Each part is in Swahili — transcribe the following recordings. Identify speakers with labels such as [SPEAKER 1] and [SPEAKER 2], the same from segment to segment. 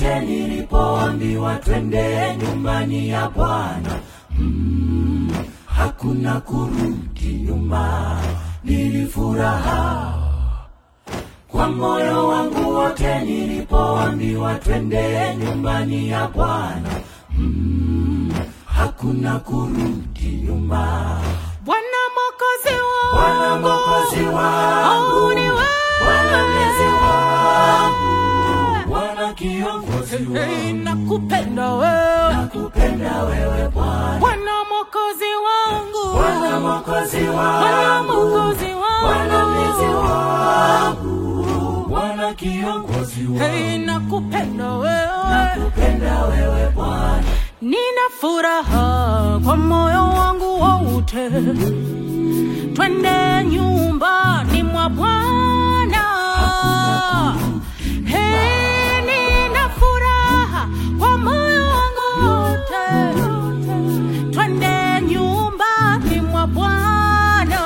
[SPEAKER 1] wote nilipoambiwa twende nyumbani ya Bwana mm, hakuna kurudi nyuma, nilifuraha kwa moyo wangu wote nilipoambiwa twende nyumbani ya Bwana mm, hakuna kurudi nyuma.
[SPEAKER 2] Bwana Mwokozi wangu,
[SPEAKER 1] Bwana Mwokozi wangu,
[SPEAKER 2] Oh, ni wewe.
[SPEAKER 1] Bwana mlezi wangu, Bwana kiongozi
[SPEAKER 2] Hey,
[SPEAKER 1] wangu,
[SPEAKER 2] nakupenda wewe
[SPEAKER 1] nakupenda wewe Bwana,
[SPEAKER 2] Bwana Mwokozi wangu,
[SPEAKER 1] Bwana Mwokozi
[SPEAKER 2] Bwana
[SPEAKER 1] wangu,
[SPEAKER 2] Mwokozi wangu,
[SPEAKER 1] Bwana mlezi wangu, Bwana kiongozi
[SPEAKER 2] Hey,
[SPEAKER 1] wangu,
[SPEAKER 2] nakupenda wewe
[SPEAKER 1] nakupenda wewe Bwana,
[SPEAKER 2] Nina furaha kwa moyo wangu wote, twende nyumbani mwa Bwana. Hey, nina furaha kwa moyo wangu wote, twende nyumbani mwa Bwana.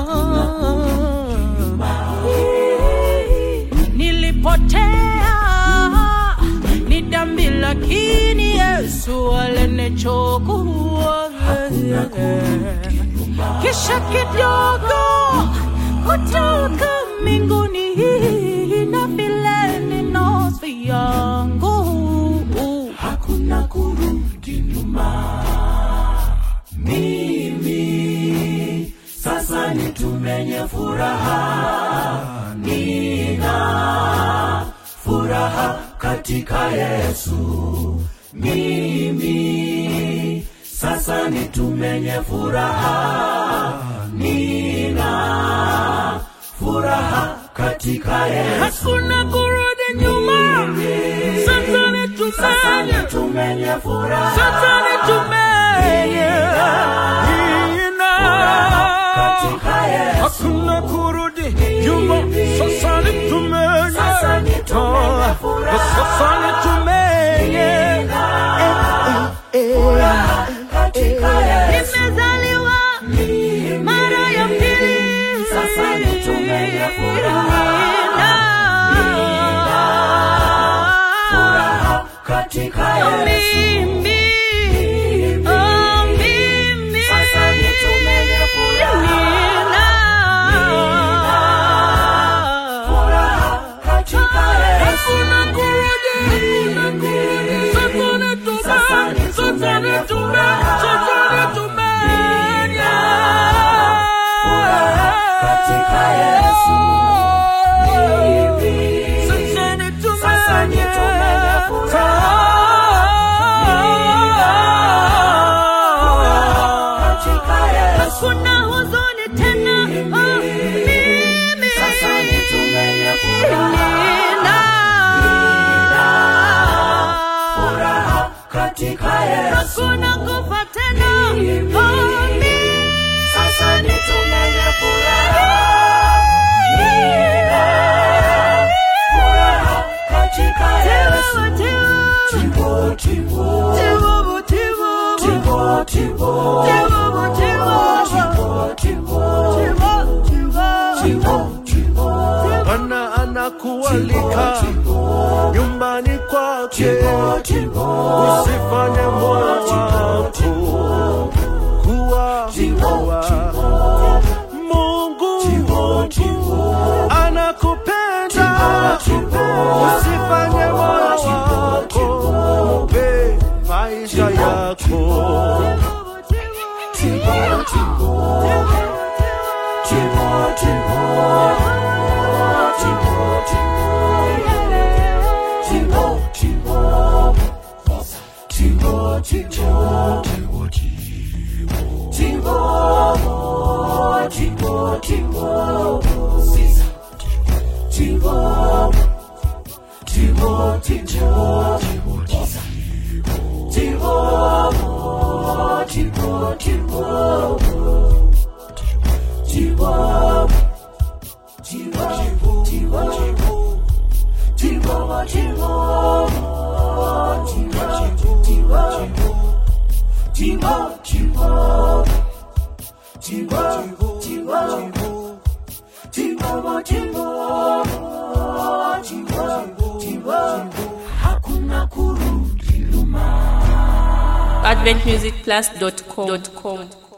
[SPEAKER 2] Nilipotea ni dhambi, lakini Yesu alinichukua. Kisha kidogo kutoka mbinguni na vile ni nafsi yangu
[SPEAKER 1] hakuna kurudi nyuma. Mimi sasa nitumenye furaha, nina furaha katika Yesu. Mimi sasa nitumenye furaha, nina furaha katika Yesu.
[SPEAKER 2] hakuna kurudi nyuma. Sasa ni
[SPEAKER 1] Sasa
[SPEAKER 2] tumenye,
[SPEAKER 1] nitumenye furaha,
[SPEAKER 2] sasa ni tumenye, Nina.
[SPEAKER 1] katika Yesu.
[SPEAKER 2] hakuna kurudi nyuma. Sasa ni tumenye,
[SPEAKER 1] Sasa ni tumenye furaha.
[SPEAKER 2] sasa ni tumenye.
[SPEAKER 1] katika Yesu.
[SPEAKER 2] Nimezaliwa mara ya pili.
[SPEAKER 1] Sasa nitumenye furaha. Furaha katika Yesu.
[SPEAKER 2] Mimi, oh, mimi.
[SPEAKER 1] Sasa nitumenye furaha.
[SPEAKER 2] Nina.
[SPEAKER 1] Furaha katika Yesu.
[SPEAKER 2] Hakuna kurudi, hakuna kurudi. Sasa nitumeni,
[SPEAKER 1] Sasa
[SPEAKER 2] sasa
[SPEAKER 1] nitumeni
[SPEAKER 2] nitumeni,
[SPEAKER 1] furaha.
[SPEAKER 2] sasa nitumeni.
[SPEAKER 1] katika Yesu. Mimi
[SPEAKER 2] Sasa nitumeni.
[SPEAKER 1] Sasa nitumeni furaha. katika Yesu.
[SPEAKER 2] Hakuna huzuni tena. Oh, mimi.
[SPEAKER 1] Sasa nitumenye furaha.
[SPEAKER 2] Nina.
[SPEAKER 1] Furaha katika Yesu.
[SPEAKER 2] Hakuna kufa tena. Oh, mimi.
[SPEAKER 1] Sasa nitumenye furaha. Furaha katika Yesu.
[SPEAKER 2] Tiwa, tiwa.
[SPEAKER 1] Tibo, tibo,
[SPEAKER 2] Tiwa, tiwa.
[SPEAKER 1] tibo, tibo,
[SPEAKER 2] Tiwa, tiwa.
[SPEAKER 1] tibo, tibo, tibo, tibo.
[SPEAKER 3] Bwana anakualika nyumbani kwake, usifanye moyo wako kuwa mwa. Mungu anakupenda, usifanye moyo wako mpe maisha yako.
[SPEAKER 1] Hakuna
[SPEAKER 4] adventmusicplus.com.